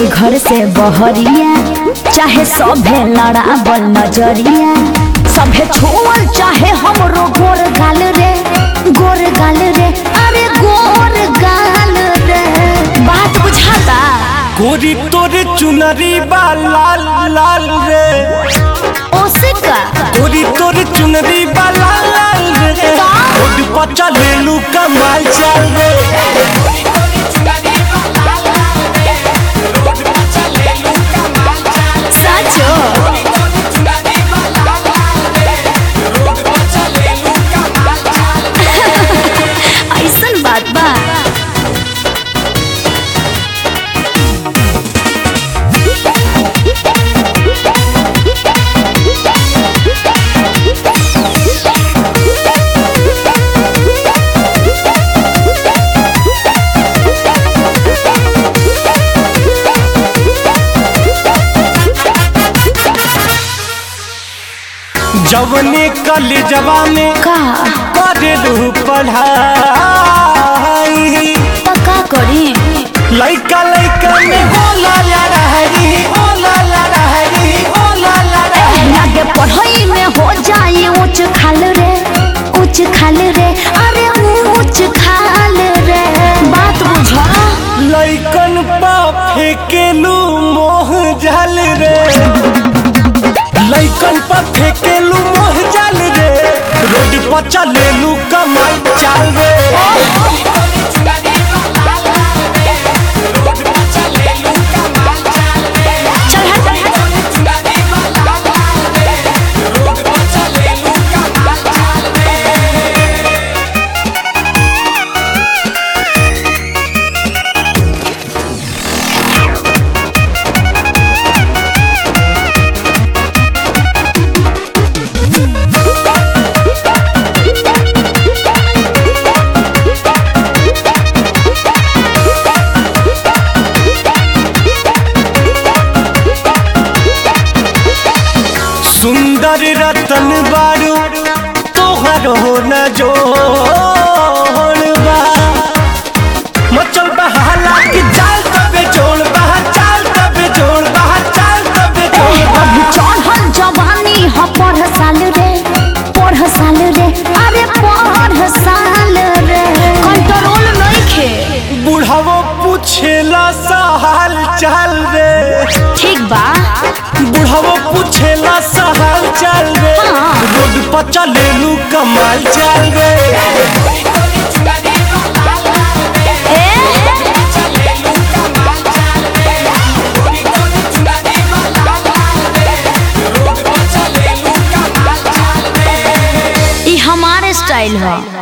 घर से बहरिया चाहे सभे लड़ाबल नजरिया सभे छोड़ चाहे हमरो गोर गाल रे गोर गाल रे अरे गोर गाल रे बात बुझाता गोरी तोरे चुनरी बा लाल लाल रे ओसिका गोरी तोरे चुनरी बा लाल लाल रे रोड पर चलेलू कमाल चल रे सचो ऐसन बात बा जवने कल जवाने का करेलू पढ़ाई पक्का करी लइका लइका में होला लड़ाई होला लड़ाई होला लड़ाई लागे पढ़ाई में हो जाए ऊंच खाल रे ऊंच खाल रे अरे ऊंच खाल रे बात बुझा लइकन पा फेकेलू मोह जल रे लइकन पा फेकेलू मोह जल रे रोड पर चलेलू कमाई चाल रे चल हट सुंदर रतन बारू तोहर हो न जोड़बा मचल बहाला की चाल तबे जोड़ बहा चाल तबे जोड़ बहा चाल तबे जोड़ अभी चढ़ल जवानी ह पढ़ साल रे पढ़ साल रे अरे पढ़ साल रे कंट्रोल नइखे बुढ़ावो पूछेला सा हाल चाल रे ठीक बा बुढ़ावो पूछेला सा हाल चाल रे हाँ। रोड पर चलेलू कमाल चाल रे ई हमारे स्टाइल है